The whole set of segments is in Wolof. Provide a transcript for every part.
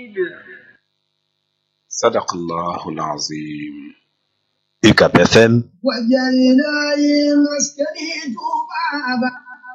صدق الله العظيم UCAB FM وجعلنا مسكني بابا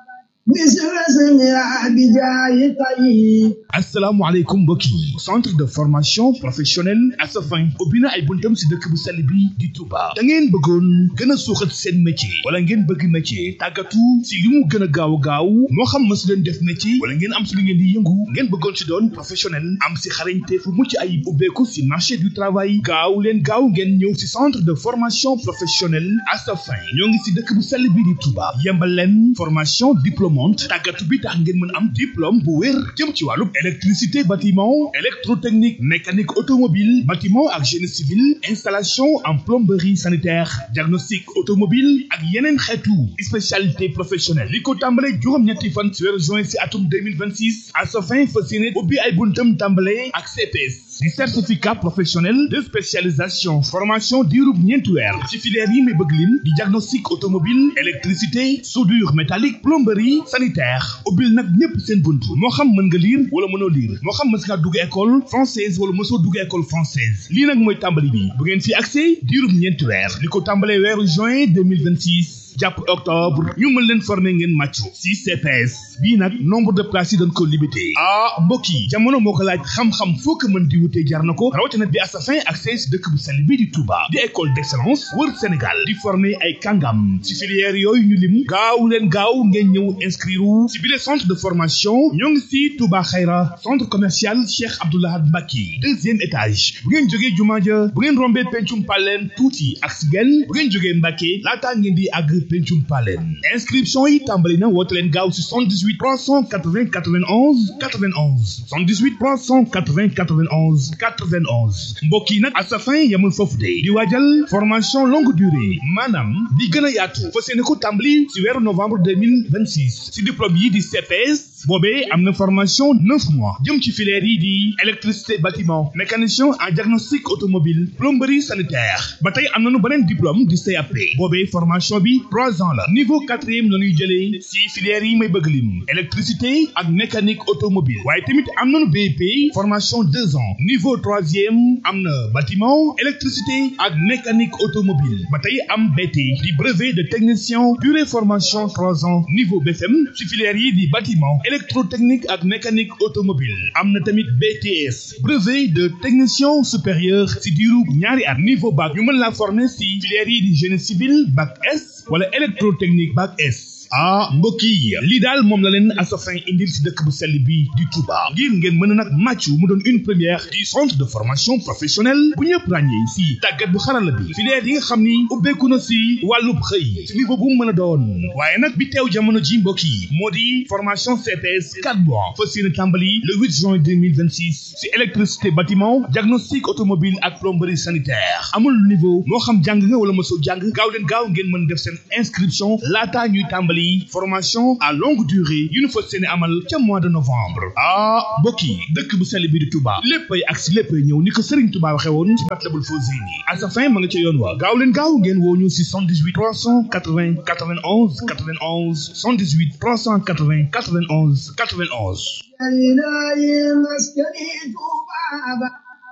مثل اسمها بجاي طيب asalaamaaleykum mbokk yi centre de formation professionnelle Asafin ubbi na ay buntam si dëkk bu sell bi di Touba da ngeen bëggoon gën a suuxat seen métier wala ngeen bëgg métier tàggatu si li mu gën a gaaw a gaaw moo xam mësu leen def métier wala ngeen am si li ngeen di yëngu ngeen bëggoon si doon professionnel am si xarañte fu mucc ayib ubbeeku si marché du travail gaaw leen gaaw ngeen ñëw si centre de formation professionnelle Asafin ñoo ngi si dëkk bu sell bi di Touba yembal leen formation diplômante tàggatu bi tax ngeen mën am diplôme bu wér jëm ci wàllu électricité bâtiment électrotechnique mécanique automobile bâtiment ak génie civil installation en plomberie sanitaire diagnostic automobile ak yeneen xeetu spécialité professionnelle li ko tàmbale juróom-ñetti fan ci weeru juin si atum 2026 à sa fin fas yéene ubbi ay buntam tàmbale ak CPS di certificat professionnel de spécialisation formation diirub ñeenti weer ci filière yi may bëgg lim di diagnostic automobile électricité soudure métallique plomberie sanitaire ubbil nag ñépp seen bunt moo xam mën nga lire wala mënoo lire moo xam mës ngaa dugg école française wala mësoo dugg école française lii nag mooy tàmbali bi bu ngeen fi accès diirub ñeenti weer li ko tàmbalee weeru juin 2026 jàpp octobre ñu mën leen former ngeen màccu si CPS bii nag nombre de places yi dañ ko limité ah mbokk yi jamono moo ko laaj xam-xam foo ko mën di wutee jar na ko rawatina bi Asafin ak si dëkk bu sell bii di Touba di école d'excellence wër Sénégal di former ay kàngam si filière yooyu ñu lim gaaw leen gaaw ngeen ñëw inscrire si bile centre de formation ñoo ngi si Touba Xayra centre commercial Cheikh Abdoulahad Mbacke deuxième étage bu ngeen jógee jumaa ja bu ngeen rombee pencum paleen tuuti ak si genn bu ngeen jógee Mbacke laataa ngeen di àgg pencum paleen inscription yi tàmbali na woote leen gaaw si 78 380 91 91 78 380 91 91 mbokk yi nag Asafin yamul foofu de di waajal formation longue durée maanaam di gën a yaatu fas yéene ko tàmbali si weeru novembre 2026 si diplôme yi di CPS boobee am na formation neuf mois jëm ci filière yi di électricité bâtiment mécanicien en diagnostic automobile plomberie sanitaire ba tey am nañu beneen diplôme di CAP boobee formation bi trois ans la niveau quatrième la ñuy jëlee si filière yi may bëgg lim électricité ak mécanique automobile waaye tamit am nañu BEP formation deux ans niveau troisième am na bâtiment électricité ak mécanique automobile ba tey am BT di brevet de technicien durée formation trois ans niveau BFM si filière yi di bâtiment électrotechnique ak mécanique automobile am na tamit BTS brevet de technicien supérieur si diiru ñaari at niveau bac ñu mën la former si filière yi di génie civil bac S wala électrotechnique bac S ah mbokk yi lii daal moom la leen Asafin indil si dëkk bu sell bi di Touba ngir ngeen mën a nag màccu mu doon une première du centre de formation professionnelle bu ñëpp ràññee si tàggat bu xarala bi filière yi nga xam ni ubbeeku na si wàllub xëy si niveau bu mu mën a doon waaye nag bi teew jamono ji mbokk yi moo di formation CPS 4 mois fas yéene tàmbali le 8 juin 2026 si électricité bâtiment diagnostic automobile ak plomberie sanitaire amul niveau moo xam jàng nga wala mosoo jàng gaaw leen gaaw ngeen mën def seen inscription laataa ñuy tàmbali formation à longue durée yu ñu fas yéene amal ca mois de novembre ah mbokk yi dëkk bu sell bi di Touba léppay ak si léppay ñëw ni ko Serigne Touba waxee woon ci Matlabul Fawzayni Asafin ma nga ca yoon wa gaaw leen gaaw ngeen woo ñu si 78 380 91 91 78 380 91 91 وجعلنا مسكني بابا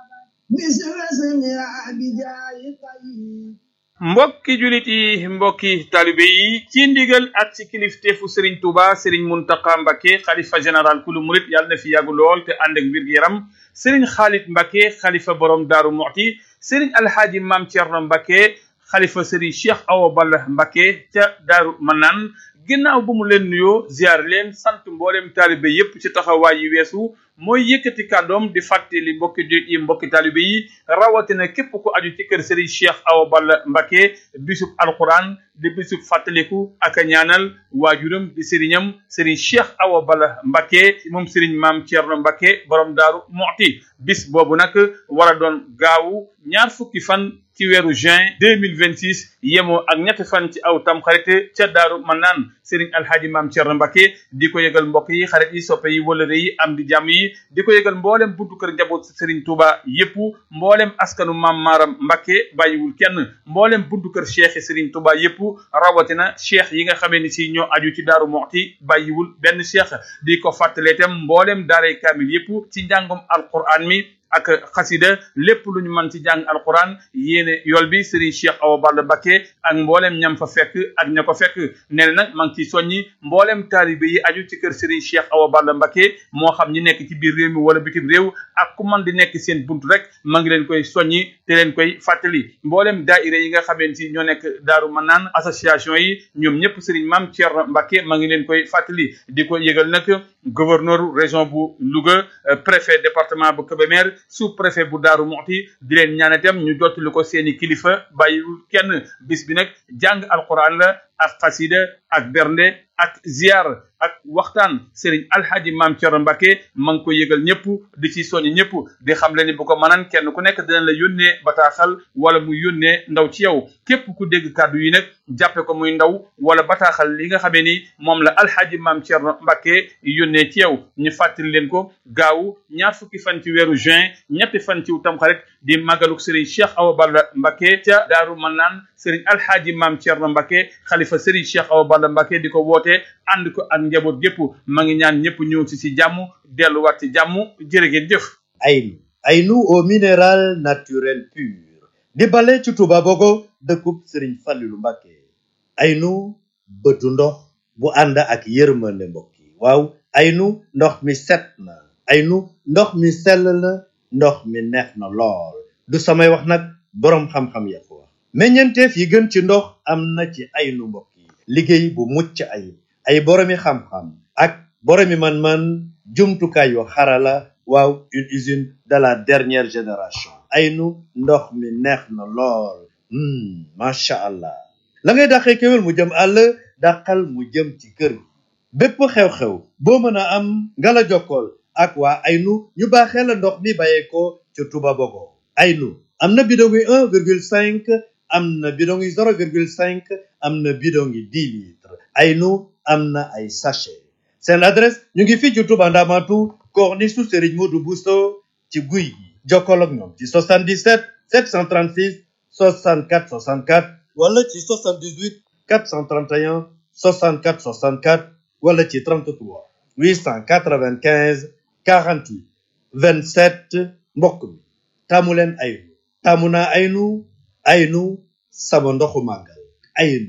مثل اسمها بجاي طيب mbokki julit yi mbokki talibe yi ci ndigal ak ci kilifteefu Serigne Touba Serigne Mountakha Mbacké xalifa général kulu murit yàlla na fi yàgg lool te ànd ak wér gu yaram Serigne Khalid Mbacké xalifa borom Daaru Muxti Serigne Alhaaji Maam Thierno Mbacké xalifa Serigne Cheikh Awa Balla Mbacké ca Daaru Manaan ginnaaw bu mu leen nuyoo ziar leen sant mboolem taalibe yépp ci taxawaay yi weesu mooy yëkkati kàddoom di fàttali mbokki jullit yi mbokki taalibe yi rawatina képp ku aju ci kër Serigne Cheikh Awa Balla Mbacké bisub alquran di bisub fàttaliku ak a ñaanal waajuram di sëriñam Serigne Cheikh Awa Balla Mbacké moom Serigne Maam Thierno Mbacké borom Daaru Muxti bis boobu nag war a doon gaawu ñaar fukki fan ci weeru juin 2026 yemoo ak ñetti fan ci aw tamxarit ca Daaru Manaan Serigne Alhaaji Maam Thierno Mbacké di ko yëgal mbokk yi xarit yi soppe yi wëlëre yi am di jàmm yi di ko yëgal mboolem buntu kër njaboot Serigne Touba yépp mboolem askanu Maam Maaram Mbacké bàyyiwul kenn mboolem buntu kër Cheikh Serigne Touba yépp rawatina cheikh yi nga xamee ni si ñoo aju ci daaru moxti bàyyiwul benn cheikh di ko fàttalee itam mboolem daaray kaamil yépp ci njàngum alquran mi ak xasida lépp lu ñu mën ci jàng alquran yéene yool bi Serigne Cheikh Awa Balla Mbacké ak mboolem ñam fa fekk ak ña ko fekk nee na nag maa ngi ciy soññi mboolem taalibe yi aju ci kër Serigne Cheikh Awa Balla Mbacké moo xam ñi nekk ci biir réew mi wala bitim réew ak ku man di nekk seen buntu rek maa ngi leen koy soññi te leen koy fàttali mboolem daaira yi nga xameen si ñoo nekk daaru manaan association yi ñoom ñëpp Serigne Mame Thierno Mbacké maa ngi leen koy fàttali di ko yëgal nag gouverneur région bu Louga préfet département bu Kébémer sous préfet bu Daaru Muxti di leen ñaan itam ñu jottali ko seeni kilifa bàyyiwul kenn bis bi nag jàng alquran la ak xasida ak bernde ak ziar ak waxtaan Serigne Alhaji Mame Thierno Mbacké ma ngi ko yëgal ñëpp di ci soññ ñëpp di xam le ni bu ko mënaan kenn ku nekk dina la yónnee bataaxal wala mu yónnee ndaw ci yow képp ku dégg kàddu yi nag jàppe ko muy ndaw wala bataaxal li nga xamee ni moom la Alhaji Mame Thierno Mbacké yónnee ci yow ñu fàttali leen ko gaaw ñaar fukki fan ci weeru juin ñetti fan ci tamxarit di màggaluk Serigne Cheikh Awa Balla Mbacké ca Daaru Manaan Serigne Alhaji Mame Thierno Mbacké xalifa Serigne Cheikh Awa Balla Mbacké di ko woote ànd ko ak njaboot gépp ma ngi ñaan ñëpp ñëw ci ci jàmm delluwaat ci jàmm jërë ngeen jëf Aynu Aynu au minéral naturel pur di bale ci Touba Bogo dëkkub Serigne Fallilou Mbacké Aynu bëtu ndox bu ànd ak yërmande mbokk yi waaw Aynu ndox mi set na Aynu ndox mi sell na ndox mi neex na lool du samay wax nag boroom xam-xam ya ko wax meññeenteef yi gën ci ndox am na ci Aynu mbokk yi liggéey bu mucc ayib ay boroomi xam-xam ak boroomi man-man jumtukaay yu xarala waaw une usine de la dernière génération Aynu ndox mi neex na lool macha allah la ngay dàqee kéwél mu jëm àll dàqal mu jëm ci kër gi bépp xew-xew boo mën a am nga la jokkool ak waa Aynu ñu baaxee la ndox mi bàyyeekoo ca Touba Bogo Aynu am na bidon yi un virgule cinq am na bidon yi zéro virgule cinq am na bidon yi dix litres Aynu am na ay sachet seen adresse ñu ngi fii ci Touba Ndamatu corniche su Serigne Modou Bousso ci guy gi jokkoo ak ñoom ci 77 736 64 64 wala ci 78 431 64 64 wala ci 33 895 48 27 mbokk mi taamu leen Aynu taamu naa Aynu Aynu sama ndoxu màggal Aynu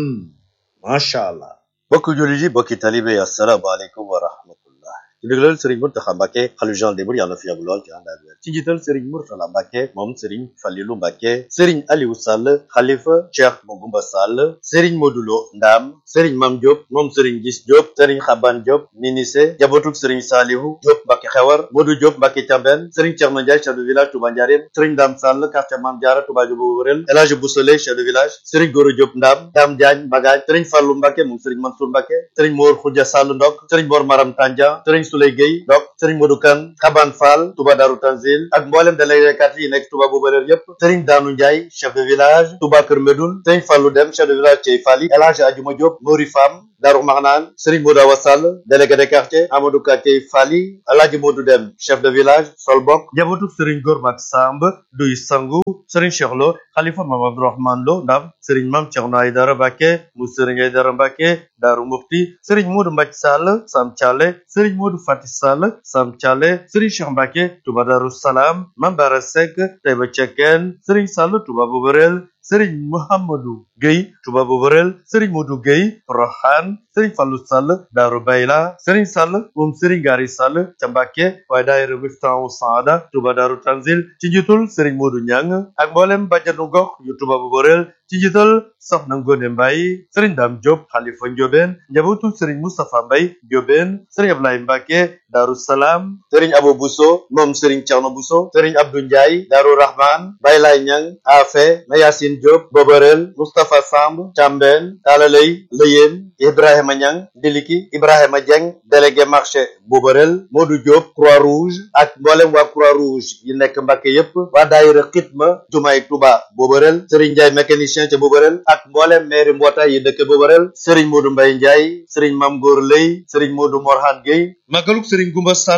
macha allah. bokk jullit yi bokki talibe yi asalaamaaleykum wa rahmatullah ci ndigalal Serigne Mountakha Mbacké xalifa général des mourides yàlla na fi yàgg lool ci ànd ak wér ci njiital Serigne Mourtala Mbacké moom Serigne Fallilou Mbacké Serigne Aliou Sall xalifa Cheikh Mogoumba Sall Serigne Modulo Ndam Serigne Mam Diop moom Serigne Gis Diop Serigne Xaban Diop Minise jabotuk Serigne Salihu Diop Mbacké Xewar Modou Diop Mbacké Thiamben Serigne Thierno Ndiaye chef de village Touba Ndiarème Serigne Dame Sall quartier Mame Diarra Touba Diobo Wërel El Hadj Boussole chef de village Serigne Goro Diop Ndam Dame Diagne Bagaj Serigne Fallou Mbacké moom Serigne Mansour Mbacké Serigne Mor Khoudia Sall Ndok Serigne Mor Maram Tandia Serigne Souley Gueye Ndok Serigne Modou Kane Xaban Fall Touba Darou Tanzil ak mboolem déléguékat yi nekk Touba Boubaleer yépp Serigne Danou Ndiaye chef de village Touba Kër Medoun Serigne Fallou Dem chef de village Thiey Fally El Hadj Adjuma Diop Mori Fam Darou Marnane Serigne Modou Awa Sall délégué de quartier Amadou Ka Thiey Fally El Hadj Modou Dem chef de village Solbok jabotuk Serigne Gormak Samb Duy Sangu Serigne Cheikh Lo Khalifa Mame Abdourahmane Lo Ndam Serigne Mame Thierno Aïdara Mbacké mu Serigne Aïdara Mbacké Darou Mufti Serigne Modou Mbathie Sall Sam Thialé Serigne Modou Fati Sall Sam Thialé Serigne Cheikh Mbacké Touba Darou Salam Mame Bara Seck Taïba Cekkeen Serigne Sall Touba Boborel Serigne Mouhamadou Gueye Touba Boborel Serigne Modou Gueye Rohan Serigne Fallou Sall Darou Bayla Serigne Sall moom Serigne Gari Sall ca Mbacké waaye daayira Miftahu Saada Touba Darou Tanzil ci njiitul Serigne Modou Niang ak mboolem bàjjanu gox yu Touba Boborel ci njiital Soxna Ngone Mbaye Serigne Dame Diop Khalifa Ndiobène njabootu Serigne Moustapha Mbaye Ndiobène Serigne Ablaye Mbacké Darou Salam Serigne Abo Bousso moom Serigne Thierno Bousso Serigne Abdou Ndiaye Darou Rahman Baylay Niang Afe Mayacine Diop Boborel Moustapha Samb Thiambène Talalay Leyeen Ibrahima Niang Diliki Ibrahima Dieng délégué marché Boborel Modou Diop Croix-Rouge ak mboolem waa Croix-Rouge yi nekk Mbacké yépp waa daayira Xitma Jumaay Touba Boborel Serigne Ndiaye mécanicien ca Boborel ak mboolem maire mbootaay yi dëkk Boborel Serigne Modou Mbaye Ndiaye Serigne Mam Góor Lay Serigne Modou Morhan Gueye magaluk Serigne Goumba Sall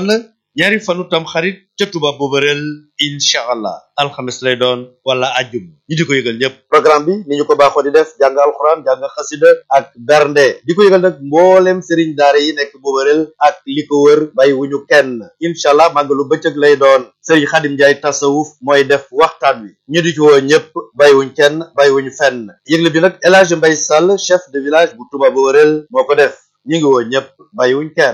ñaari fanu tam xarit ca Touba Boberel incha allah alxames lay doon wala ajjum ñi di ko yëgal ñëpp programme bi ni ñu ko baaxoo di def jàng alxuraan jàng xasida ak bernde di ko yëgal nag mboolem sëriñ daara yi nekk Boberel ak li ko wër bàyyi wuñu kenn incha allah màggalu bëccëg lay doon sëriñ Xadim Njaay tasawuf mooy def waxtaan wi ñu di ci woo ñëpp bàyyiwuñ kenn bàyyiwuñ fenn yëgle bi nag El Hadj Mbay Sall chef de village bu Touba Boberel moo ko def ñu ngi woo ñëpp bàyyiwuñ kenn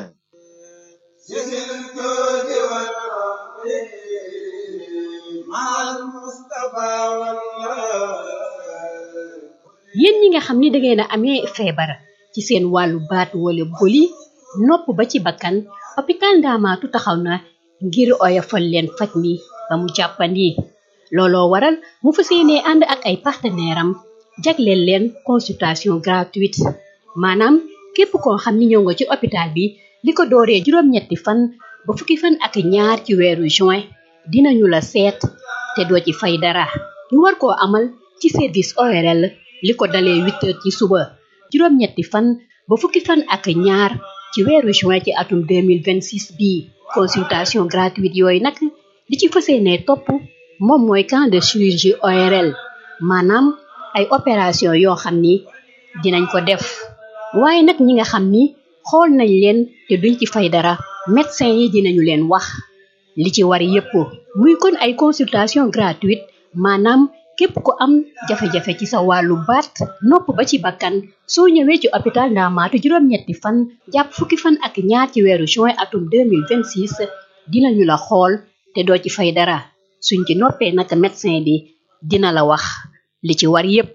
yéen ñi nga xam ni da ngeen a amee feebar ci seen wàllu baat wala boli nopp ba ci bakkan hôpital Ndaamaatu taxaw na ngir oyofal leen faj mi ba mu jàppandi looloo waral mu fas yéenee ànd ak ay partenaire am jagleel leen consultation gratuite maanaam képp koo xam ni ñëw nga ci hôpital bi li ko dooree juróom-ñetti fan ba fukki fan ak ñaar ci weeru juin dinañu la seet te doo ci fay dara ñu war koo amal ci service ORL li ko dalee huit heures ci suba juróom-ñetti fan ba fukki fan ak ñaar ci weeru juin ci atum 2026 bii consultation gratuite yooyu nag li ci fas yéenee topp moom mooy camp de chirurgie ORL maanaam ay opération yoo xam ni dinañ ko def waaye nag ñi nga xam ni xool nañ leen te duñ ci fay dara médecin yi dinañu leen wax li ci war yépp muy kon ay consultation gratuite maanaam képp ku am jafe-jafe ci sa wàllu baat nopp ba ci bakkan soo ñëwee ci hôpital Ndaamaatu juróom-ñetti fan jàpp fukki fan ak ñaar ci weeru juin atum 2026 dinañu la xool te doo ci fay dara suñ ci noppee nag médecin bi dina la wax li ci war yépp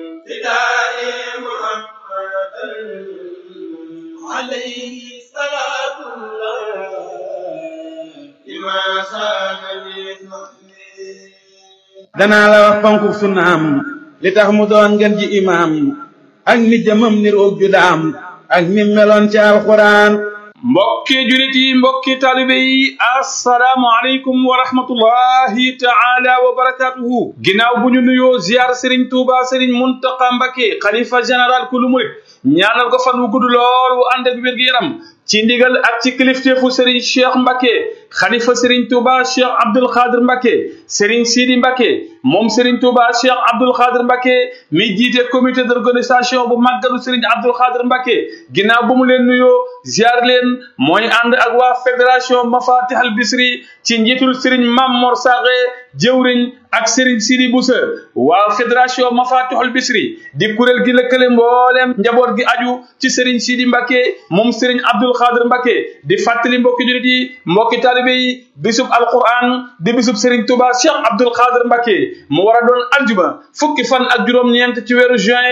danaa la wax fonku sunnaam li tax mu doon ngeen ji imaam ak ni jëmam ni roog ju daam ak ni meloon ci alxuraan mbokki julit yi mbokki taalibe yi assalaamu aleykum wa rahmatullahi taala wa barakatuhu ginnaaw bu ñu nuyoo ziar sëriñ tuuba sëriñ muntaqa mbake xalifa général kulu murit ñaanal ko fan wu gudd lool wu ànd ak wér gi yaram ci ndigal ak ci kilifteefu sëriñ cheikh mbake xalifa sëriñ tuuba cheikh abdul xaadir mbake sëriñ sidi mbake moom sëriñ tuuba cheikh abdul xaadir mbake mi jiite comité d'organisation bu màggalu sëriñ abdul xaadir mbake ginnaaw bu mu leen nuyoo ziar leen mooy ànd ak waa fédération mafatih al bisri ci njiitul sëriñ mam mor saxe jëwriñ ak sëriñ sidi busa waa fédération mafatih al bisri di kuréel gi lëkkale mbooleem njaboot gi aju ci sëriñ sidi mbake moom sëriñ abdul xaadir mbake di fàttali mbokki julit yi mbokki taalibe yi bisub alquran di bisub sëriñ tuba cheikh abdul xaadir mbake mu war a doon aljuma fukki fan ak juróom-ñeent ci weeru juin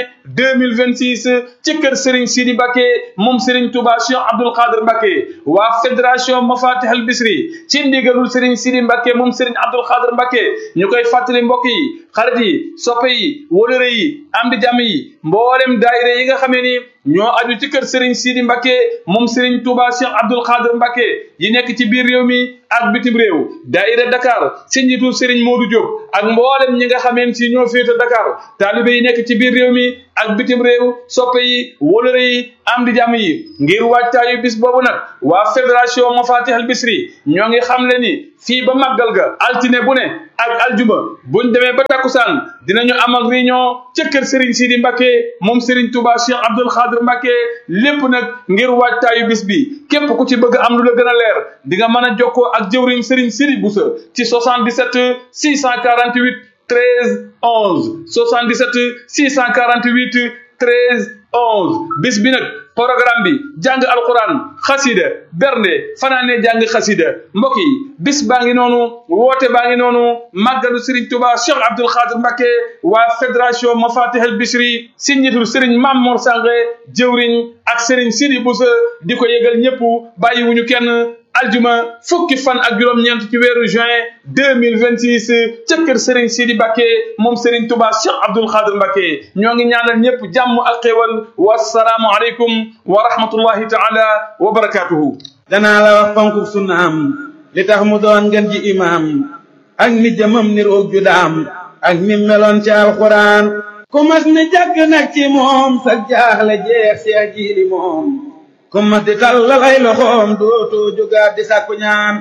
2026 ci kër sëriñ sidi mbake moom sëriñ tuba cheikh abdul xaadir mbake waa fédération mafatih al bisri ci ndigalul sëriñ sidi mbake moom sëriñ abdul xaadir mbake ñu koy fàttali mbokk yi xarit yi soppe yi wóolëre yi am di jàmm yi mboolem daayira yi nga xamee ni ñoo aju ci kër Serigne Sidi Mbacke moom Serigne Touba Cheikh Abdoul Khadir Mbacke yi nekk ci biir réew mi ak bitim réew daayira Dakar si njiitu Serigne Modou Diop ak mboolem ñi nga xameen si ñoo féete Dakar taalibe yi nekk ci biir réew mi ak bitim réew soppe yi wóolëre yi am di jàmm yi ngir wàccaayu bis boobu nag waa fédération Mafatih al Bisri ñoo ngi xam le ni fii ba màggal ga altine bu ne ak aljuma buñ demee ba takkusaan dinañu amal réunion ca kër Serigne Sidi Mbacke moom Serigne Touba Cheikh Abdoul Khadir Mbacke lépp nag ngir waajtaayu bis bi képp ku ci bëgg am lu la gën a leer di nga mën a jokkoo ak jëwriñ Serigne Sidi Boussa ci 77 648 13 11 77 648 13 11 bis bi nag programme bi jàng alquran xasida bernde fanaane jàng xasida mbokk yi bis baa ngi noonu woote baa ngi noonu màggalu Serigne Touba Cheikh Abdoul Khadir Mbacke waa fédération Mafatih al Bichri si njiitul Serigne Mame Mor Sange jëwriñ ak Serigne Sidi Boussa di ko yëgal ñëpp bàyyiwuñu kenn aljuma fukki fan ak juróom-ñeent ci weeru juin 2026 ca kër Serigne Sidi Mbacke moom Serigne Touba Cheikh Abdoul Khadir Mbacke ñoo ngi ñaanal ñëpp jàmm ak xéewal wasalaamu aleykum wa rahmatullahi taala wa barakatuhu danaa la wax fonku sunnaam li tax mu doon ngeen ji imaam ak ni jëmam ni roog ju daam ak ni meloon ci alxuraan ku mas ni jàkk nag ci moom sa jaaxle jeex seex jiili moom ku mas di tàllal ay loxoom dootoo jógaat di sàkku ñaan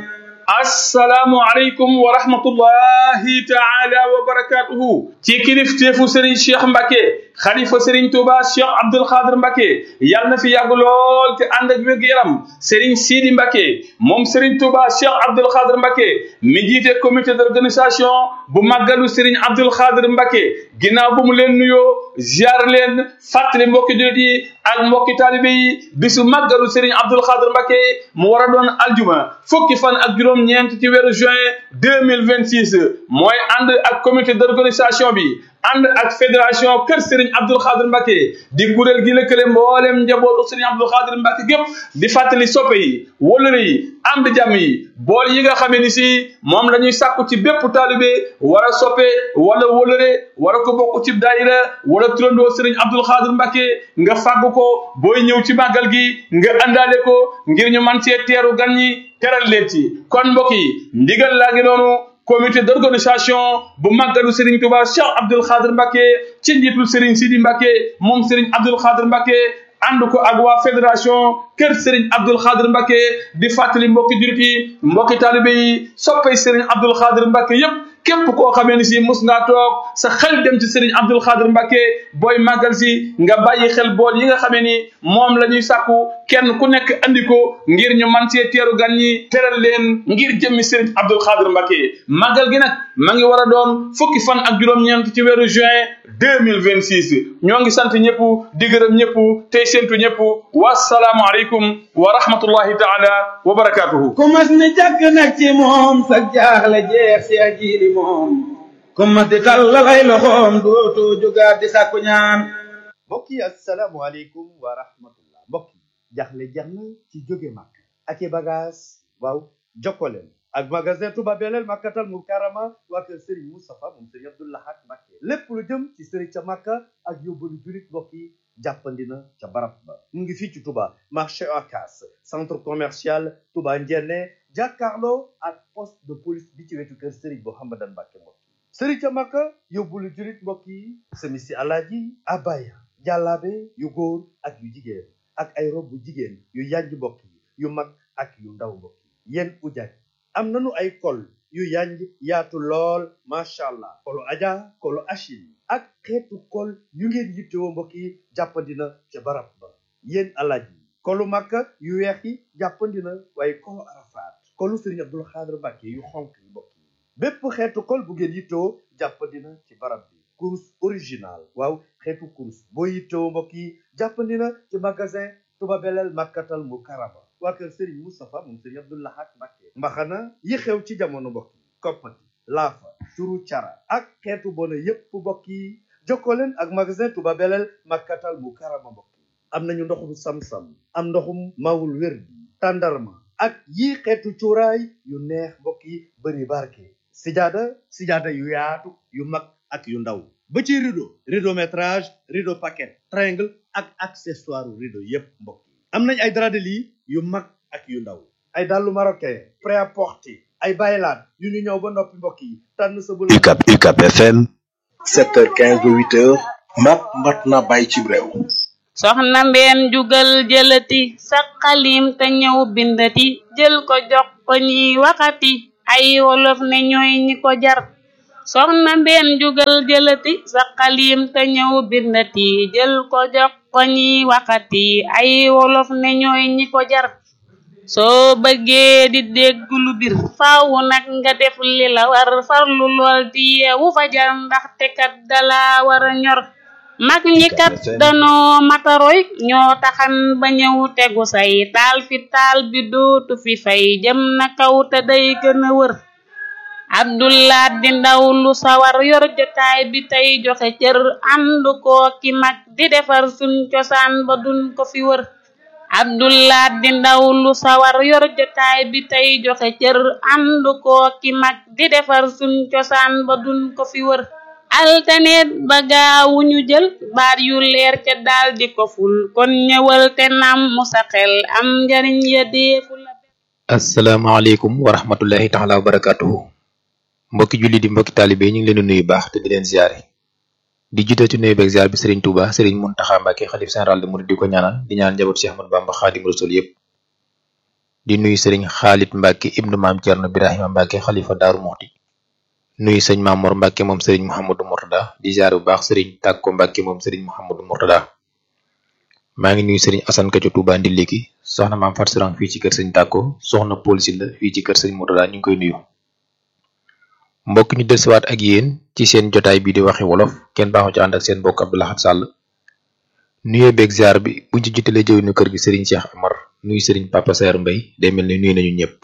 assalaamu aleykum wa rahmatullahi taala wa barakatuhu ci kilifteefu Serigne Cheikh Mbacke xalifa Serigne Touba Cheikh Abdoul Khadir Mbacke yàlla na fi yàgg lool te ànd ak wér-gu-yaram Serigne Sidi Mbacke moom Serigne Touba Cheikh Abdoul Khadir Mbacke mi jiite comité d'organisation bu màggalu Serigne Abdoul Khadir Mbacke ginnaaw bu mu leen nuyoo ziar leen fàttali mbokki jullit yi ak mbokki taalibe yi bisu màggalu Serigne Abdoul Khadir Mbacke mu war a doon aljuma fukki fan ak juróom-ñeent ci weeru juin deux mille vingt six mooy ànd ak comité d'organisation bi ànd ak fédération kër Serigne Abdoul Khadir Mbacke di kuréel gi lëkkale mboolem njabootu Serigne Abdoul Khadir Mbacke gépp di fàttali soppe yi wólëre yi am di jàmm yi bool yi nga xamee ni si moom la ñuy sàkku ci bépp taalibe war a soppe wala wólëre war a ko bokk ci daayira wala turandoo Serigne Abdoul Khadir Mbacke nga fàgg ko booy ñëw ci màggal gi nga àndaale ko ngir ñu man cee teeru gan ñi teral leen ci kon mbokk yi ndigal laa ngi noonu comité d'organisation bu màggalu Serigne Touba Cheikh Abdoul Khadir Mbacke ci njiitul Serigne Sidi Mbacke moom Serigne Abdoul Khadir Mbacke ànd ko ak waa fédération kër Serigne Abdoul Khadir Mbacke di fàttali mbokki jurit yi mbokki taalibe yi soppay Serigne Abdoul Khadir Mbacke yépp képp koo xamee ni si mus ngaa toog sa xel dem ci Serigne Abdoul Khadir Mbacke booy màggal si nga bàyyi xel bool yi nga xamee ni moom la ñuy sàkku kenn ku nekk andi ko ngir ñu man cee teeru gan ñi teral leen ngir jëmmi Serigne Abdoul Khadir Mbacke màggal gi nag ma ngi war a doon fukki fan ak juróom-ñeent ci weeru juin deux mille vingt six ñoo ngi sant ñëpp di gërëm ñëpp tey séntu ñëpp wasalaamu aleykum wa rahmatullahi taala wa barakatuhu ku mas ni jàkk nag ci moom sa jaaxle jeex si ajiili moom ku mas di tàllal ay loxoom dootu jógaat di sàkku ñaan mbokk yi asalaamaaleykum wa rahmatullah mbokk yi jaxle jeex na ci jóge màkk ak i bagage waaw jokkoleen ak magasin Touba Belel Makkatal Mukarrama waa kër Serigne Moustapha moom Serigne Abdou Lahad Mbacké lépp lu jëm ci Serigne ca Makka ak yóbbalu julit mbokk yi jàppandi na ca barab ba mu ngi fii ci Touba marché Ocass centre commercial Touba Ndiéné jàkkaarloo ak poste de police bi ci wetu kër Serigne Mouhamadan Mbacké mbokk yi Serigne ca Makka yóbbalu julit mbokk yi semisi alaaji abaya jàllaabe yu góor ak yu jigéen ak ay rob bu jigéen yu yànj mbokk yi yu mag ak yu ndaw mbokk yi yéen ujaaj am nañu ay kol yu yanj yaatu lool macha allah kolu aja kolu achil ak xeetu kol yu ngeen yittewoo mbokk yi jàppandina ca barab ba yéen alaaj yi kolu màkka yu weex yi jàppandina waaye kolu arafaat kolu sëriñ abdul xaadir mbàkke yu xonk yi mbokk yi bépp xeetu kol bu ngeen yittewoo jàppandina ci barab bi kurus original waaw xeetu kurus boo yittewoo mbokk yi jàppandina ci magasin Touba Belel Makkatal Mukarrama waa kër Serigne Moustapha moom Serigne Abdou Lahad Mbacké mbaxana yi xew ci jamono mbokk yi koppati laafa turu cara ak xeetu bona yépp mbokk yi jokkoo leen ak magasin Touba Belel Makkatal Mukarrama mbokk yi am nañu ndoxum sam-sam am ndoxum mawul wér bi tàndarma ak yii xeetu cuuraay yu neex mbokk yi bëri barke sijaada sijaada yu yaatu yu mag ak yu ndaw ba ci rideau rideau métrage rideau paquet triangle ak accessoire rideau yépp mbokk yi am nañ ay drap de lit yu mag ak yu ndaw ay dàllu marocain prêt-à-porter ay baylaat yu ñu ñëw ba noppi mbokk yi tànn sa bu UCAB UCAB FM 7h15 ba 8h mat mat na bàyyi ci réew soxna mbeen jugal jëlati sa xalim te ñëw bindati jël ko jox ko ñiy waxati ay wolof ne ñooy ñi ko jar soxna mbeen jugal jëlati sa xalim te ñëw bindati jël ko jox ko ñiy waxati ay wolof ne ñooy ñi ko jar soo bëggee di dégg lu bir faaw nag nga def li la war farlu lool di yeewu fajar ndaxte kat dala war a ñor mag ñi kat danoo mataroy ñoo taxan ba ñëw tegu say taal fi taal bi dootu fi fay jëm na kaw te day gën a wër abdullah di ndaw lu sawar yor jotaay bi tey joxe cër ànd koo ki mag di defar suñ cosaan ba duñ ko fi wër abdullah di ndaw lu sawar yor jotaay bi tey joxe cër ànd koo ki mag di defar suñ cosaan ba duñ ko fi wër altaneet ba gaawu ñu jël baat yu leer ca daal di ko ful kon ñëwal te nam mu sa xel am njariñ ya deefu la asalaamaaleykum wa rahmatullahi taala wa barakatuhu mbokki julli di mbokki taalibe ñu ngi leen di nuyu baax te di leen ziare di jiite ci nuyu beeg ziar bi Serigne Touba Serigne Mountakha Mbacké xalif général de Mouride di ko ñaanal di ñaan njaboot Cheikh Ahmadou Bamba Xaadimu Rasul yépp di nuyu sëriñ Xaalit Mbàkke ibnu maam Cerno Birahima Mbàkke xalifa Daaru Muxti nuyu sëñ Mamor Mbàkke moom sëriñ Mouhamadou Mourtada di ziar bu baax sëriñ Tàkko Mbàkke moom sëriñ Mouhamadou Mourtada maa ngi nuyu sëriñ Asan Ka ca Tuuba Ndiliki soxna maam Fat Sirang fii ci kër sëñ Tàkko soxna Paul Silla fii ci kër sëñ Mourtada ñu ngi koy nuyu mbokk ñu dellusiwaat ak yéen ci seen jotaay bi di waxi wolof kenn baaxu ci ànd ak seen mbokk Abdou Lahad Sall nuyoo beeg ziar bi buñ ci jitalee jëwinu kër gi sëriñ Cheikh Amar nuyu sëriñ Papa Saer Mbay day mel ni nuyu nañu ñëpp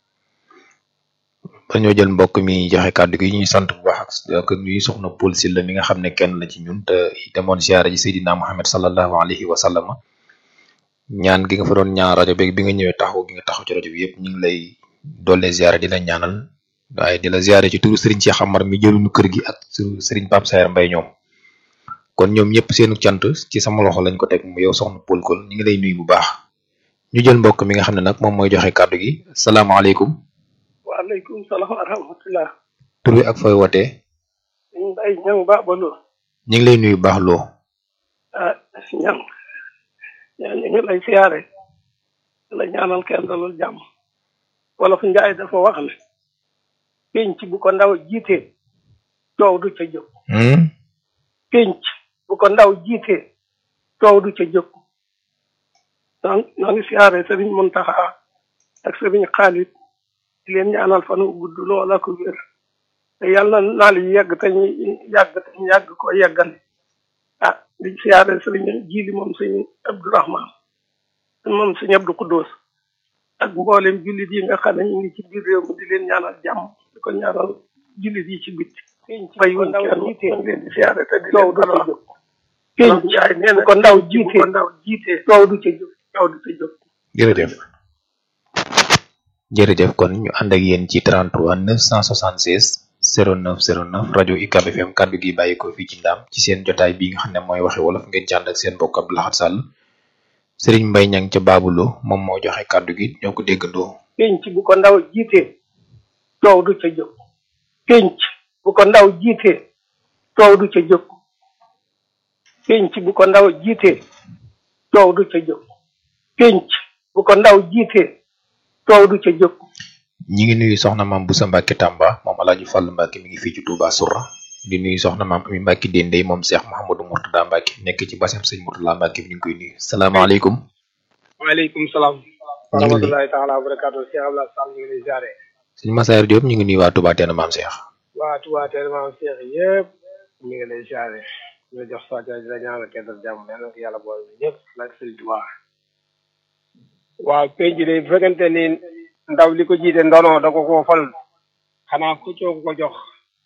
dañoo jël mbokk mi joxe kàddu gi ñuy sant bu baax ak nuyu soxna Paul Silla mi nga xam ne kenn la ci ñun te demoon ziara ji Seydina Muhammad sallallahu alayhi wa sallam ñaan gi nga fa doon ñaan rajo beeg bi nga ñëwee taxaw gi nga taxaw ci rajo bi yëpp ñu ngi lay doole ziara di la ñaanal waaye di la ziare ci turu Serigne Cheikh Amar mi jëluñu kër gi ak Serigne Pape Saer Mbay ñoom kon ñoom ñëpp seenu cant ci sama loxo lañ ko teg mu yow soxna Paul Kol ñu ngi lay nuyu bu baax ñu jël mbokk mi nga xam ne nag moom mooy joxe kàddu gi salaamaaleykum. waaleykum salaam wa rahmatulah. tur wi ak fooy wootee. Mbaye Niang ba Balo. ñu ngi lay nuyu bu baax loo. ah Niang. yaa ñu ngi lay siyaare. la ñaanal kenn dalul jàmm. wolof Njaay dafa wax ne. penc bu ko ndaw jiitee coow du ca jóg penc bu ko ndaw jiitee coow du ca jóg noo noo ngi siyaare sëriñ Muntaxa ak sëriñ Xaalit di leen ñaanal fan wu gudd loola ko wér te yàlla na naal yi yegg te ñu yàgg te ñu yàgg ko yeggale ah di siyaare sëriñ Jiili moom sëñ Abdourahman moom sëñ Abdou Kuddoos ak mboolem jullit yi nga xam ne ñu ngi ci biir réew mi di leen ñaanal jàmm di ko ñaanal jullit yi ci bitti bayuñ kenn ñu leen di siyaare te di leen dalal pénc bu ko ndaw jiite ndaw jiite coow du ca jóg coow du ca jóg jërëjëf jërëjëf kon ñu ànd ak yéen ci 33 976 09 09 rajo UCAB FM kàddu gi bàyyi ko fii ci ndaam ci seen jotaay bi nga xam ne mooy waxe wolof ngeen ci ànd ak seen mbokk Abdou Lahad Sall Sëriñ Mbay Ñang ca Baabulo moom moo joxe kàddu gi ñoo ko déggandoo. pénc bu ko ndaw jiite coow du ca jóg pénc bu ko ndaw jiite coow du ca jóg pénc bu ko ndaw jiite coow du ca jóg pénc bu ko ndaw jiite coow du ca jóg ñi ngi nuyu soxna maam Busa Mbàkke Tàmba moom Alaaji Fàllu Mbàkke mi ngi fii ci Touba Soura di nuyu soxna maam Ami Mbàkke Dendey moom Cheikh Mouhamadou Mourtada Mbàkke nekk ci basam sëñ Mourtada Mbàkke bi ñu ngi koy nuyu salaamaaleykum waaleykum salaam wa ñu ngi lay rahmatullahi taala wa barakatu Cheikh Abdoulaye Sall ñu ngi lay ziare sëñ Masayer Diop ñu ngi nuyu waa Touba Teena maam Cheikh waa Touba Teel maam Cheikh yëpp ñu ngi lay ziare ñu la jox sa di la ñaanal kenn dal jàmm yal na ko yàlla boole ñëpp nag sëriñ Touba waaw penc de bu fekkente ni ndaw li ko jiite ndono da ko koo fal xanaa ku coow ko jox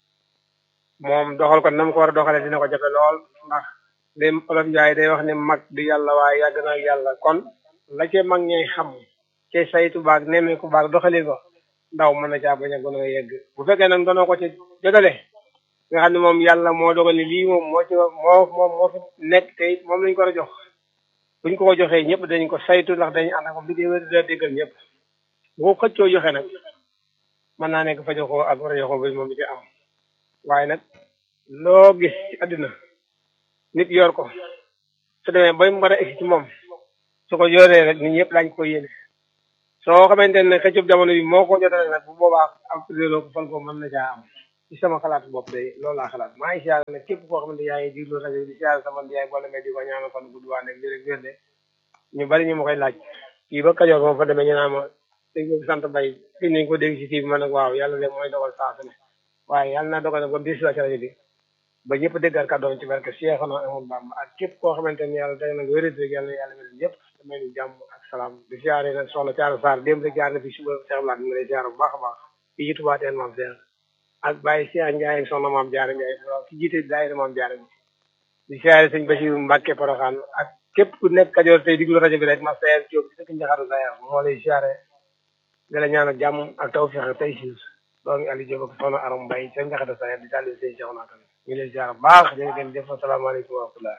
moom doxal ko nam ko war a doxalee dina ko jafe lool ndax li olof Njaay day wax ne mag du yàlla waaye yàgg na ak yàlla kon la ca mag ñay xam ca saytu baag nemmeeku baag doxali ko ndaw mën na caa bañ a gën a yegg bu fekkee nag doonoo ko ci jotale nga xam ne moom yàlla moo dogal ni lii moom moo ci moo moom moo fi nekk te it moom lañ ko war a jox buñ ko ko joxee ñëpp dañ ko saytu ndax dañu ànd ak moom liggéey wér da déggal ñëpp bu ko xëccoo joxe nag mën naa nekk fa joxoo ak war a joxoo ba moom di ci am waaye nag loo gis ci àddina nit yor ko su demee bay mu war a egsi ci moom su ko yoree rek nit ñëpp daañu ko yéene soo xamante ne xëccub jamono bi moo ko jotale nag bu boobaa ak réeroo ko fal ko mën na caa am ci sama xalaat bopp day loolu laa xalaat maa ngi siyaare nag képp koo xamante yaa ngi diglu rajo di siyaare sama yaay boo demee di ko ñaanal fan gudd waa nekk lii rek wér de ñu bari ñu ma koy laaj kii ba Kajoor moom fa demee ñu naan ma dégg nga sant bay fi nañ ko dégg ci kii bi ma nag waaw yàlla de mooy dogal saa su ne waaye yàlla naa dogal nag ba bis la ci rajo bi ba ñëpp déggal kàddoom ci barke Cheikh na amul Bamba ak képp koo xamante ni yàlla day nag wérit rek yàlla yàlla wérit ñëpp damay ñu jàmm ak salaam di siyaare nag soxna Thiara Sarr démb rek jaar na fi suba Cheikh Blanc mi ngi lay siyaare bu baax a baax fii ci Touba Teen maam Cheikh ak Baye Cheikh Ndiaye soxna maam Diarra Ndiaye ki jiite daayira maam Diarra bi di siyaare sëñ Bachir Mbacke Porokhane ak képp ku nekk Kajoor tey diglu rajo bi rek ma Sayer Diop ci dëkk Njaxaru Sayer moo lay siyaare di la ñaanal jàmm ak tawfeex ak tey siis doomi Aliou Diop ak soxna Aram Mbaye ca Njaxaru Sayer di daldi sëñ Cheikh naa tamit ñu lay siyaare bu baax jërë ngeen jëf asalaamaaleykum wa rahmatulah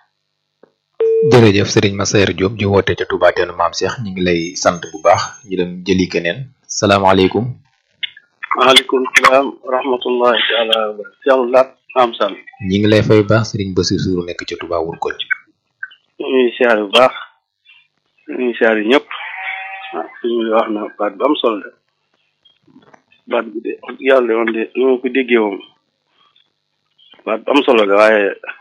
jërëjëf Serigne Masayer Diop di woote ca Touba Teena maam Cheikh ñu ngi lay sant bu baax ñu dem jëli keneen salaamaaleykum waaleykum salaam wa rahmatullahi taala wa barakatuh Cheikh Lat Maam Sall ñi ngi lay fay bu baax Serigne Bassirou Sourou nekk ca Touba wul ko ñu ngi siyaare bu baax ñu ngi siyaare ñëpp waaw suñu wax na baat bu am solo de baat bi de wax dëgg yàlla de woon de ni ma ko déggee moom baat bu am solo de waaye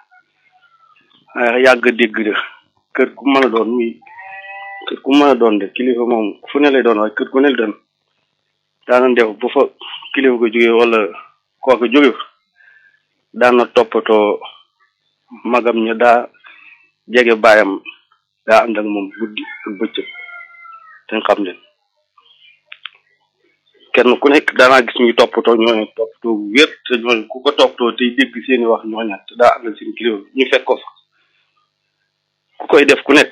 waaye yàgg a dégg de kër ku mën a doon muy kër ku mën a doon de kilifa moom fu ne lay doon waaye kër ku ne lay doon daana def bu fa kilifa ko jógee wala kooku jóge fa daana toppatoo magam ña daa jege baayam daa ànd ak moom guddi ak bëccëg te xam leen kenn ku nekk daanaa gis ñuy toppatoo ñooñu toppatoo bu wér te ñooñu ku ko toppatoo tey dégg seeni wax ñooña te daa ànd ak seen kilifa ñu fekk ko fa ku koy def ku nekk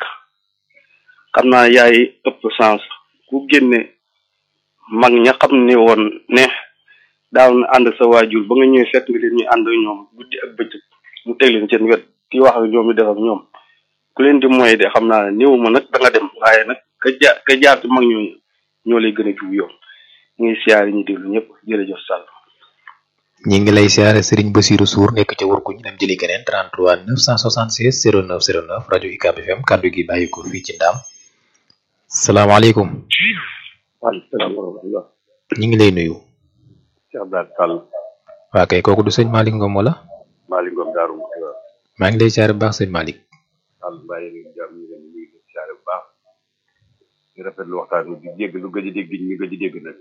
xam naa yaay ëpp sens ku génne mag ña xam ne woon ne daaw na ànd ak sa waajur ba nga ñëwee fekk nga leen ñuy ànd ak ñoom guddi ak bëccëg mu teg leen seen wet ki wax ak ñoom di def ak ñoom ku leen di moy de xam naa ne néew ma nag da nga dem waaye nag ka jaar ka jaar ci mag ñooñu ñoo lay gën a jiw yoon ñu ngi siyaare ñu déglu ñëpp jërëjëf Sall. ñi ngi lay siyaare Serigne Bassirou Sour nekk ca Wurkuñ dem jëli keneen 33 976 09 09 rajo UCAB FM kaddu gi bàyyi ko fii ci ndaam salaamaaleykum. waaleykum salaam wa rahmatulah. ñi ngi lay nuyu. Cheikh Abdou Sall. waa kay kooku du sëñ Malick Ngom wala. Malick Ngom Daaru Muxti waaw. maa ngi lay siyaare bu baax sëñ Malick. Sall bàyyi leen jàmm ñu leen nuyu leen siyaare bu baax. di rafetlu waxtaan bi di jégg lu gëj a dégg ñu gëj a dégg nag.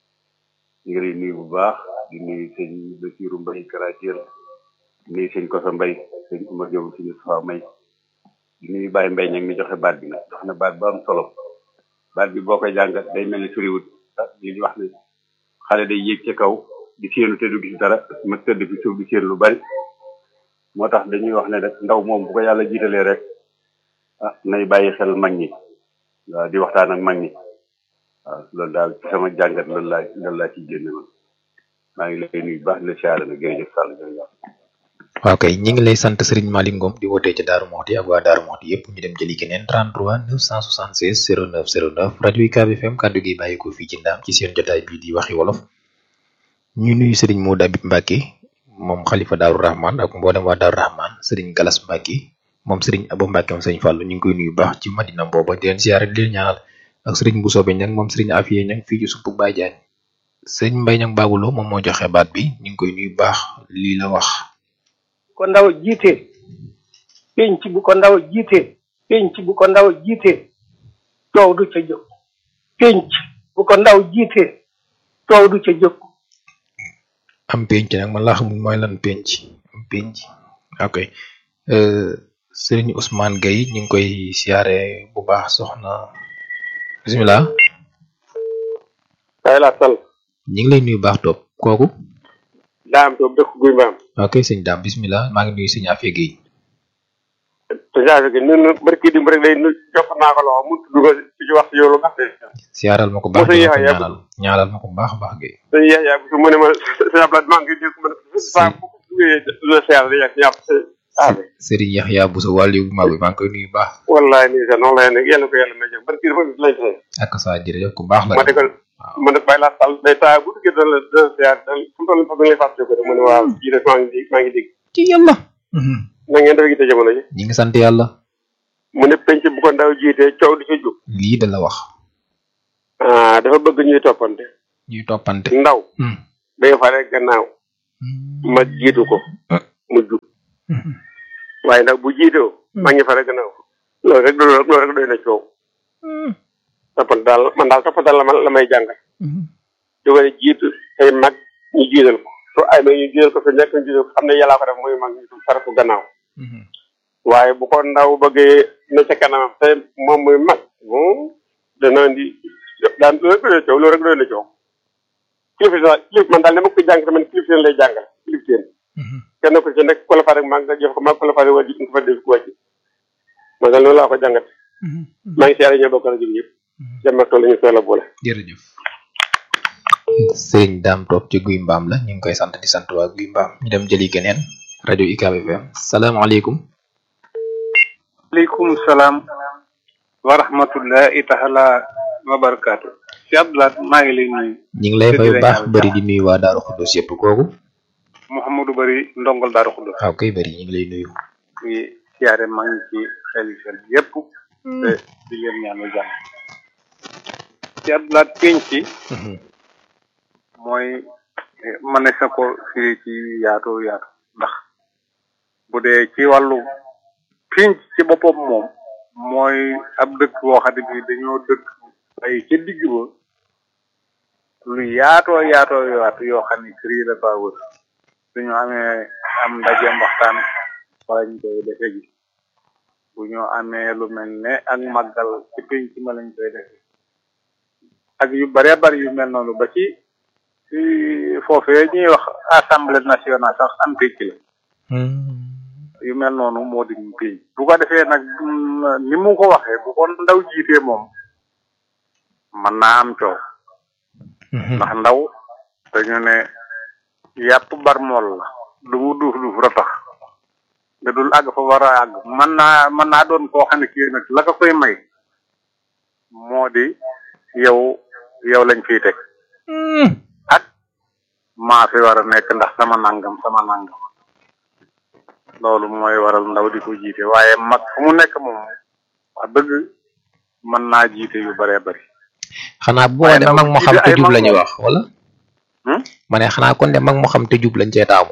ñu ngi lay nuyu bu baax di nuyu sëñ Bassirou Mbaye Karatir di nuyu sëñ Kosa Mbaye sëñ Oumar Diop sëñ Moustapha May di nuyu Baye Mbaye ñag mi joxe baat bi nag jox na baat bu am solo baat bi boo koy jàngat day mel ni suriwut ah li ñu wax ne xale day yéeg ca kaw di séenu te du gis dara ma tëdd fi suuf di séen lu bari moo tax dañuy wax ne rek ndaw moom bu ko yàlla jiitalee rek ah nay bàyyi xel mag ñi waaw di waxtaan ak mag ñi waaw loolu daal ci sama jàngat loolu laa loolu laa ciy génne man maa ngi lay nuyu baax di la siyaare nag jërëjëf Sall jërëjëf waaw kay ñi ngi lay sant Serigne Malick Ngom di wootee ca Daaru Moxti ak waa Daaru Moxti yëpp ñu dem jëli keneen 33 976 09 09 rajo UCAB FM kaddu gi bàyyi ko fii ci ndaam ci seen jotaay bii di waxi wolof ñu nuyu Serigne Modou Abib Mbacke moom xalifa Daaru Rahman ak mboolem waa Daaru Rahman Serigne Galas Mbacke moom Serigne Abo Mbacke moom Serigne Fallou ñu ngi koy nuyu baax ci Madina booba di leen siyaare di leen ñaanal ak Serigne Bousso Be ñang moom Serigne Afiye ñang fii ci suppu Baye Diagne Serigne Mbaye ñang Babuloo moom moo joxe baat bi ñu ngi koy nuyu baax lii la wax ko ndaw jiite penc bu ko ndaw jiite penc bu ko ndaw jiite coow du ca jóg penc bu ko ndaw jiite coow du ca jóg am penc nag man laa xamul mooy lan penc am penc ok Serigne Ousmane Gueye ñu ngi koy siyaare bu baax soxna bisimilah kay la sal ñu ngi lay nuyu baax topp kooku daam toog dëkk guy mbaam ok sëñ daam bisimilah maa ngi nuyu sëñ Afia Gueye te jafe gi ñun barki dimb rek day nu jox naa ko loxo mu tudd ko ci wax yow lu baax de siyaaral ma ko baax di ko ñaanal ñaanal ma ko baax a baax Gueye sëñ Yaxya bu su mu ne ma sëñ Abdoulaye maa ngi dégg ma ne saa bu ko duggee la siyaar di yàq ñàpp Serigne Yaxya Bousso wàllu bu mag bi maa ngi koy nuyu baax wallahi nii sax noonu lay nekk yàlla ko yàlla may jëm barki dafa lañ say ak sa jërëjëf ku baax la ma dëggal ma def bàyyi laa sal day taa bu duggee dana dana siyaar da fu mu toll fa ngay fàtte ko rek mu ne waaw ji def maa ngi dégg maa ngi dégg ci yàlla na ngeen dafa gite jamono ji ñi ngi sant yàlla mu ne penc bu ko ndaw jiitee coow di ca jóg lii da la wax ah dafa bëgg ñuy toppante ñuy toppante ndaw day fare gannaaw ma jiitu ko mu jub waaye nag bu jiitoo ma ngi fare gannaaw loolu rek loolu rek doy na coow toppante daal man daal toppante la ma la may jàngal di ko jiitu ay mag ñu jiital ko su ay mag ñu jiital ko fi nekk ñu jiital ko xam ne yàllaa ko def muy mag ñu fare ko gannaaw waaye bu ko ndaw bëggee ne ca kanamam te moom muy mag bon dana indi daan loolu rek doy na coow loolu rek doy na coow kilifa kilif man daal ne ma ko jàng man kilif teen lay jàngal kilif teen kenn ko ci nekk ko la fa rek maa nga jox ko maa ko la fa rek wàjji nga fa def ko wàjji man daal loolu laa ko jàngat maa ngi siyaare ñoo bokk rajo bi yëpp jàmm ak tool la ñu soxla boole jërëjëf Serigne Dame Top ci guy mbaam la ñu ngi koy sant di sant waa guy mbaam ñu dem jëli keneen rajo UCAB FM salaamaaleykum aleykum salaam wa rahmatullahi taala wa barakaatu si Abdoulaye maa ngi lay nuyu ñu ngi lay fay bu baax bëri di nuyu waa Daaru Xuddos yëpp kooku Mouhamadou Bari ndongol Daaru Xuddos waaw kay bëri ñu ngi lay nuyu ngi siyaare maa ngi ci xel xel yépp te di leen ñaanal jàmm ci Abdoulaye pénc ci mooy ma ne sa ko firi ci yaatu yaatu ndax bu dee ci wàllu pénc ci boppam moom mooy ab dëkk boo xam ne bii dañoo dëkk ay ca digg ba lu yaatoo yaatoo yaatu yoo xam ne kër yi dafa wër suñu amee am ndaje waxtaan wala ñu koy defe ji bu ñu amee lu mel ne ak màggal ci pénc ma lañ koy defe ak yu bare bari yu mel noonu ba ci ci foofee ñuy wax assemblée nationale sax am pénc la yu mel noonu moo di ñu pénc bu ko defee nag ni mu ko waxee bu ko ndaw jiitee moom mën naa am coow ndax ndaw dañu ne yàpp barmool la lu mu duuf duuf ratax nga dul àgg fa war a àgg mën naa mën naa doon koo xam ne kii nag la ko koy may moo di yow yow lañ fiy teg ak maa fi war a nekk ndax sama nangam sama nangam loolu mooy waral ndaw di ko jiite waaye mag fu mu nekk moom wax dëgg mën naa jiite yu baree bari xanaa boo de mag moo xam te jub la ñuy wax wala ma ne xanaa kon de mag moo xam te jub lañ cee taamu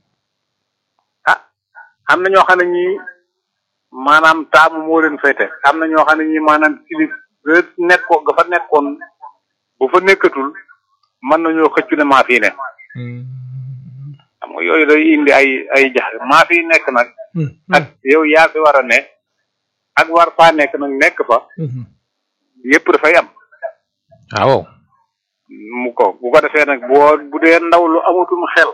am na ñoo xam ne ñii maanaam taamu moo leen fay teg am na ñoo xam ne ñii maanaam kilif ga nekkoon ga fa nekkoon bu fa nekkatul mën nañoo xëccu ne maa fii ne xam nga yooyu day indi ay ay jax maa fii nekk nag ak yow yaa fi war a ne ak war faa nekk nag nekk fa yépp dafay am waaw mu ko bu ko defee nag boo bu dee ndaw lu amatum xel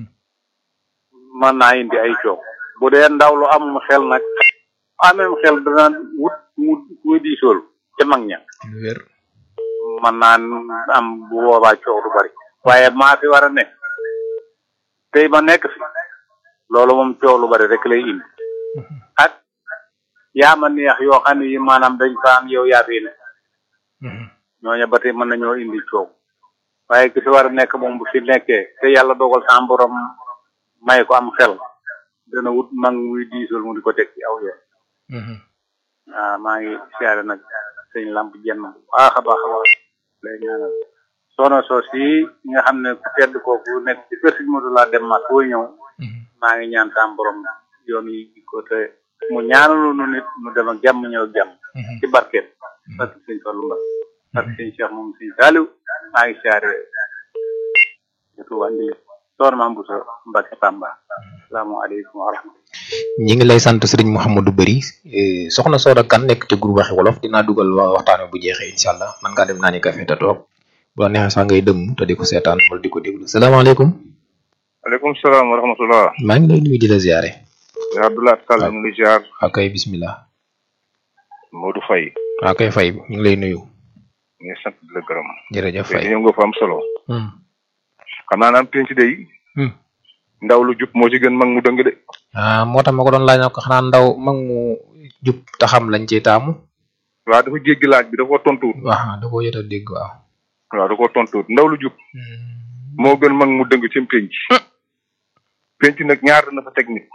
mën naa indi ay coow bu dee ndaw lu am xel nag amem xel dana wut mu muy diisool ca mag ña wér mën naa am bu boobaa coow du bari waaye maa fi war a ne tey ma nekk fi loolu moom coow lu bari rek lay indi ak yaa ma neex yoo xam ne yi maanaam dañ ko am yow yaa fi ne ñooñu ba tey mën nañoo indi coow waaye ki fi war a nekk moom bu fi nekkee te yàlla dogal sa borom may ko am xel dana wut mag muy diisool mu di ko teg ci aw yoon waaw maa ngi siyaare nag sëñ lamp jenn bu baax a baax a baax lay ñaanal soxna soos yi nga xam ne ku tedd kooku nekk ci kër sëñ Modou laa dem mat boo ñëw maa ngi ñaan sa borom yoon yi di ko te mu ñaanalu nu nit mu dem ak jàmm ñëw ak jàmm ci barkeet parce que sëñ Fallu Mbak parce que sëñ Cheikh moom sëñ Saliou maa ngi siyaare surtout waa Ndile soxna Maam Bousso Mbacke Tamba salaamaaleykum wa rahmatulah ñi ngi lay sant sëriñ Mouhamadou Bari soxna Soda Kane nekk ci groupe waxi wolof dinaa dugal wa waxtaan bu jeexee incha allah man ngaa dem naa ni café te toog bu la neexee sax ngay dëmm te di ko seetaan wala di ko déglu salaamaaleykum. aleykum salaam wa rahmatulah. maa ngi lay nuyu di la ziare. yaa Abdoulaye Sall ñu ngi ziar. ak kay bismillah. Modou Faye. waaw kay Faye ñu ngi lay nuyu. ñu ngi sant di la gërëm. jërëjëf Faye ñëw nga fa am solo. xam naa naan penc de ndaw lu jub moo ci gën mag mu dëng de. ah moo tax ma ko doon laaj ko xanaa ndaw mag mu jub taxam lañ ci taamu. waaw dafa jéggi laaj bi dafa tontuwut. waaw da koo yot a dégg waaw. waaw da koo tontuwut ndaw lu jub. moo gën mag mu dëng ci penc. penc nag ñaar dana fa teg nit.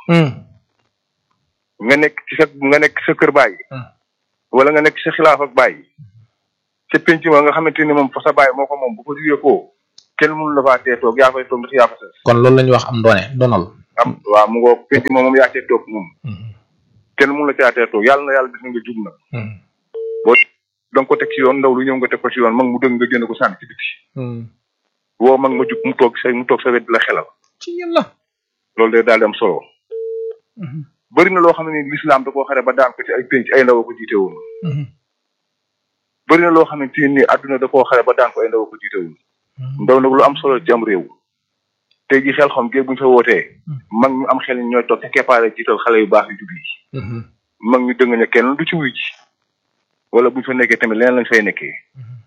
nga nekk ci sa nga nekk sa kër baay. wala nga nekk sa xilaaf ak baay. ca penc ma nga xamante ni moom fa sa baay moo ko moom bu ko jugee koo kenn mënu la faa tee toog yaa fay toog ndax yaa fa sës. kon loolu la ñuy wax am doone donal. am waaw mu ngoog penc moom moom yaa cee toog moom. kenn mënu la caa tee toog yàlla na yàlla gis nga jub nag. boo da nga ko teg ci yoon ndaw lu ñëw nga teg ko ci yoon mag mu dëng nga génne ko sànni ci biti. woo mag ma jub mu toog sa mu toog sa wet di la xelal. ci yàlla. loolu day daal di am solo. bëri na loo xam ne ni lislaam da koo xare ba daan ko ci ay penc ay ndaw ko jiite woon. bëri na loo xamante ni àdduna da koo xare ba daan ko ay ndaw ko jiite woon. ndaw nag lu am solo ci am réew. tey ji xel xam géej bu ñu fa wootee. mag ñu am xel ñooy toog ci keppaare jiital xale yu baax yu jub yi. mag ñu dëng ne kenn du ci wuy ji. wala bu ñu fa nekkee tamit leneen lañ fay nekkee.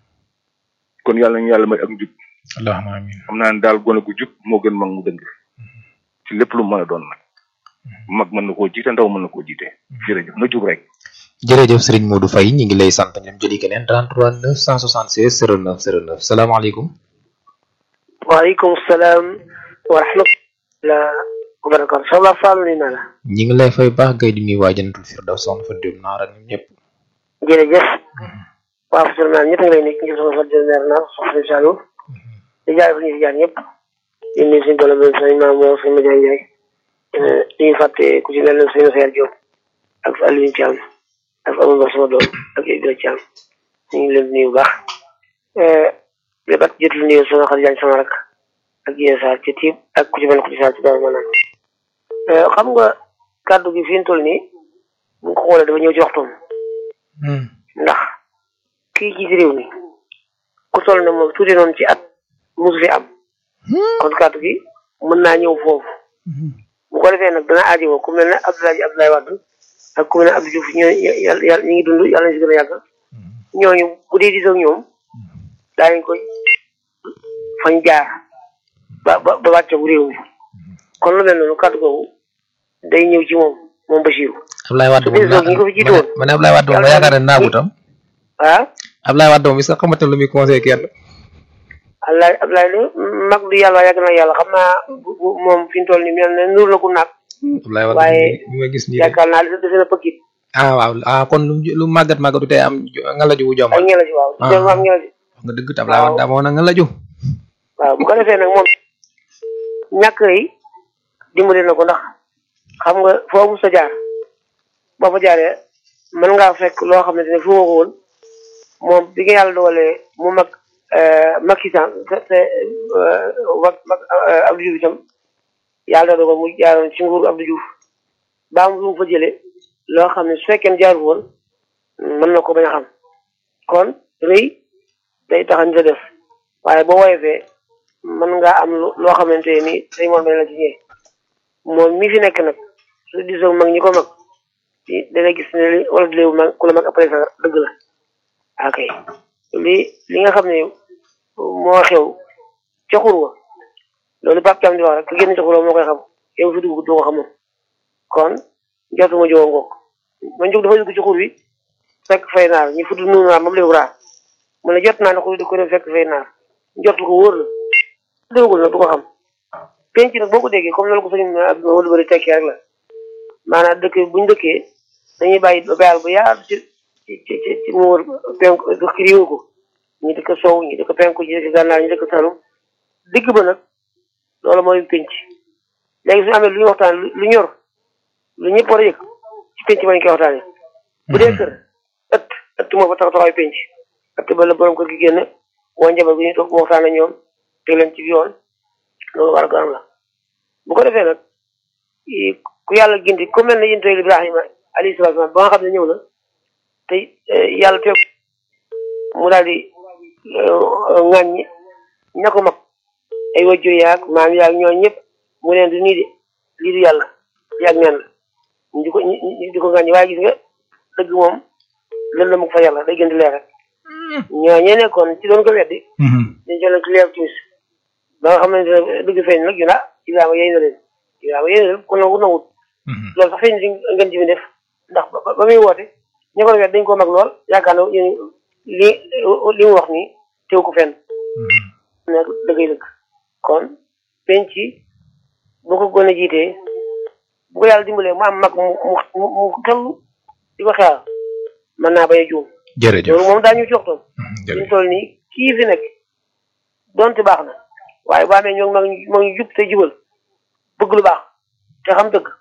kon yàlla ñu yàlla may ak njub. allahumma amiin xam naa ne daal gone gu jub moo gën mag mu dëng. ci lépp lu mën a doon nag. mag mën na koo jiite ndaw mën na koo jiite. jërëjëf na jub rek. jërëjëf Serigne Modou Faye ñu ngi lay sant ñoom jëli keneen 33 976 09 09 salaamaaleykum. waaleykum salaam wa rahmatulah wa barakatu soxna Fallou nii na la. ñi ngi lay fay baax gay di nuyu waa Jannatul Firdaws soxna fa dem naara ñun ñëpp. jërëjëf waa Fatou Seye ñëpp a ngi lay nekk ngir sama Fatou Seye meer naa soxna Saliou di jaay fa ñu si jaar ñëpp di nuyu suñu doole bi suñu maam moo suñu Madiagne Ndiaye di ñu fàtte ku ci mel ne suñu Seydou Diop ak Aliou Thiam ak Amadou sama doom ak Ibrahima Thiam ñu ngi leen di nuyu bu baax li bat jotul nuyu sama xarit Diagne sama rak ak Dieng Sarr ci tiib ak ku ci mel ne ku ci Sarr ci daaw maanaam xam nga kàddu gi fi ñu toll nii bu nga ko xoolee dafa ñëw ci waxtoom ndax kii ci réew mi ku toll ne moom tuuti noonu ci at musu fi am kon kàddu gi mën naa ñëw foofu bu ko defee nag dana aajowoo ku mel ne Abdoulaye Abdoulaye Wade ak ku mel ne Abdou Diouf ñoo yàlla yàlla ñu ngi dund yàlla na si gën a yàgg ñooñu bu dee di soog ñoom daañu koy fañ jaar ba ba ba wàcce bu réew mi kon lu mel noonu kàddu googu day ñëw ci moom moom Bachir. Ablaye Wade moom ñi ko fi jiitu woon ma ne Ablaye Wade moom ma yaakaar ne naagu tam ah Ablaye Wade moom est-ce que xamante ne lu muy conseillé kenn Ablaye Ablaye de mag du yàlla yàgg na yàlla xam naa bu bu moom fi mu toll nii mel ne nur la ku naag Ablaye Wade waaye mi ma gis nii yaakaar naa li dese na pëkkit ah waaw ah kon lu lu màggat màggatu tey am nga la ju wu ay jomal ngela ci waaw Ah. dem am ngela ci wax nga dëgg te Ablaye Wade daa ma woon nga la ju waaw bu ko defee nag moom ñàkk yi dimbali na ko ndax xam nga foo mu sa jaar boo fa jaaree mën ngaa fekk loo xamante ne fu ma ko woon moom bi nga yàlla dogalee mu mag Macky Sall te te mag mag Abdou Diouf itam yàlla dogal mu jaaroon ci nguuru Abdou Diouf baa mu fa jëlee loo xam ne su fekkee ne jaaru woon mën na ko bañ a xam kon rëy day tax a nit a def waaye boo woyofee mën ngaa am lu loo xamante ni day moom la ci ñëwee moom mi fi nekk nag su disoo mag ñi ko mag ci da ngay gis ne li wala léewu mag ku la mag après ça dëgg la ok li li nga xam ne moo xew ca xurwa loolu Pape Thiam di wax rek ku génn ca xurwa moo koy xam yow fi dugg doo ko xamoon kon jotuma jowo ngoog man jóg dafa dugg ci xur wi fekk fay naar ñu fudd nuunu naar moom léewu raar mu ne jot naa ne xur wi di ko dem fekk fay naar jot ko wóor la déggul nag du ko xam penc nag boo ko déggee comme loolu ko sëñ ak wala bëri tekkee rek la maanaam dëkk buñ dëkkee dañuy bàyyi ba bayal bu yaatu ci ci ci ci ci mu wër penk dëkk riiwu ko ñi dëkk sow ñi dëkk penku ñi dëkk gànnaar ñi dëkk salum digg ba nag loolu mooy penc léegi suñu amee lu ñu waxtaan lu ñor lu ñëpp war a yëg ci penc ba ñu koy waxtaanee bu dee kër ëtt ëtt moo fa tax taxawaay penc ëtt ba la borom kër gi génn woo njaboot gi ñu toog mu waxtaan ak ñoom teg leen ci yoon loolu war a garam la bu ko defee nag i- ku yàlla gindi ku mel ne yéen tey Ibrahima alayhi salaatu wa salaam ba nga xam ne ñëw na te eh, yàlla teew mu daal di ŋàññi ña ko mag ay wajjur yaag maam yaag ñooñ ñëpp mu leen du nii de lii du yàlla yaag neen la ñu di ko ñu ñu di ko ŋàññi waaye gis nga dëgg moom lën la mu fa yàlla day gën di leer rek ñoo ñee nekkoon ci doon ko weddi dañ jëlee ci leer timis ba nga xamante ne dëgg feeñ nag ñu ne ah Ibrahima yéy na leen Ibrahima yéy na leen kon nangu nangut loolu sax feeñ si ngeen ji bi def ndax ba ba muy woote ña ko wet dañ koo mag lool yaakaar na ñu li li mu wax nii teew ko fenn nekk dëggay dëgg kon penc bu ko gën a jiitee bu ko yàlla dimbalee mu am mag mu mu mu mu tëll di ko xeexal mën naa bañ a juum jërëjëf loolu moom daañu ci waxtoon ñu toll nii kii fi nekk donte baax na waaye bu amee ñoo mag ñu mag ñu jub te jubal bëgg lu baax te xam dëgg